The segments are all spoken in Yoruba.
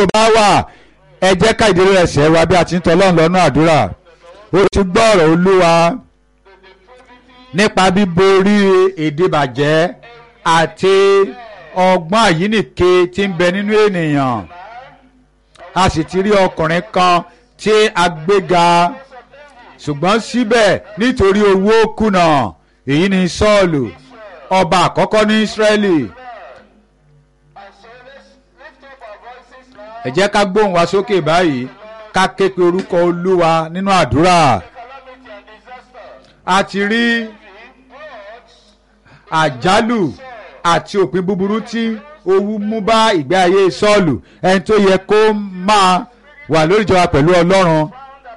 bá wà ẹ jẹ́ ká ìdílé ẹsẹ̀ wa bí a ti ń tọ́lọ́run lọ́nà àdúrà ó ti gbọ́ ọ̀rọ̀ olúwa nípa bíborí ìdìbàjẹ́ àti ọgbọ́n àyínìke tí ń bẹ nínú ènìyàn a sì ti rí ọkùnrin kan tí a gbéga ṣùgbọ́n síbẹ̀ nítorí owó kùnà èyí ni sọ́ọ̀lù ọba àkọ́kọ́ ní ísírẹ́lì ẹ jẹ́ ká gbóhùn wa sókè báyìí ká ké pe orúkọ olúwa nínú àdúrà a ti rí àjálù àti òpin búburú tí owú mú bá ìgbé ayé sọ́ọ̀lù ẹni tó yẹ kó máa wà lórí ìjọba pẹ̀lú ọlọ́run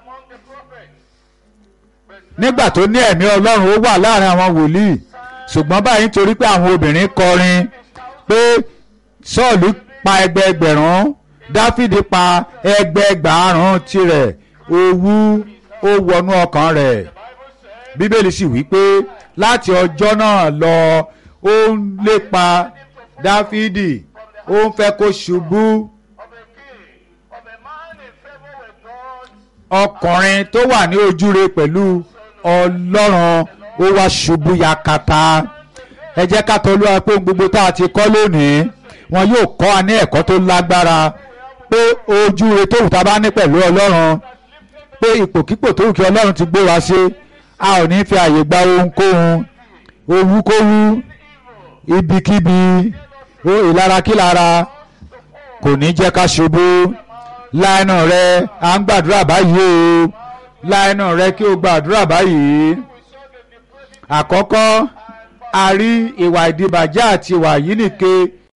nígbà tó ní ẹ̀mí ọlọ́run ó wà láàrin àwọn wòlíì ṣùgbọ́n báyìí nítorí pé àwọn obìnrin kọrin pé sọ́ọ̀lù pa ẹgbẹẹgbẹ̀rún dáfídì pa ẹgbẹẹgbàárùn tirẹ̀ owú ó wọnú ọkàn rẹ̀ bíbélì sì wí pé láti ọjọ́ náà lọ ó ń lépa dáfídì ó ń fẹ́ kó ṣubú ọkùnrin tó wà ní ojúre pẹ̀lú ọlọ́run ó wá ṣubú yakata ẹ jẹ́ ká tọ́lú wa pé ohun gbogbo tá a ti kọ́ lónìí wọn yóò kọ́ wa ní ẹ̀kọ́ tó lágbára pé ojúre tó wù tá a bá ní pẹ̀lú ọlọ́run pé ipòkípò tó wù kí ọlọ́run ti gbé wa sí a ò ní fi àyè gba ohunkóhun owúkówú ibikíbi ìlarakílara kò ní jẹ́ ká ṣubú láìnà rẹ à ń gbàdúrà báyìí o láìnà rẹ kí o gbàdúrà báyìí àkọ́kọ́ a rí ìwà ìdìbàjẹ́ àti ìwà yínìke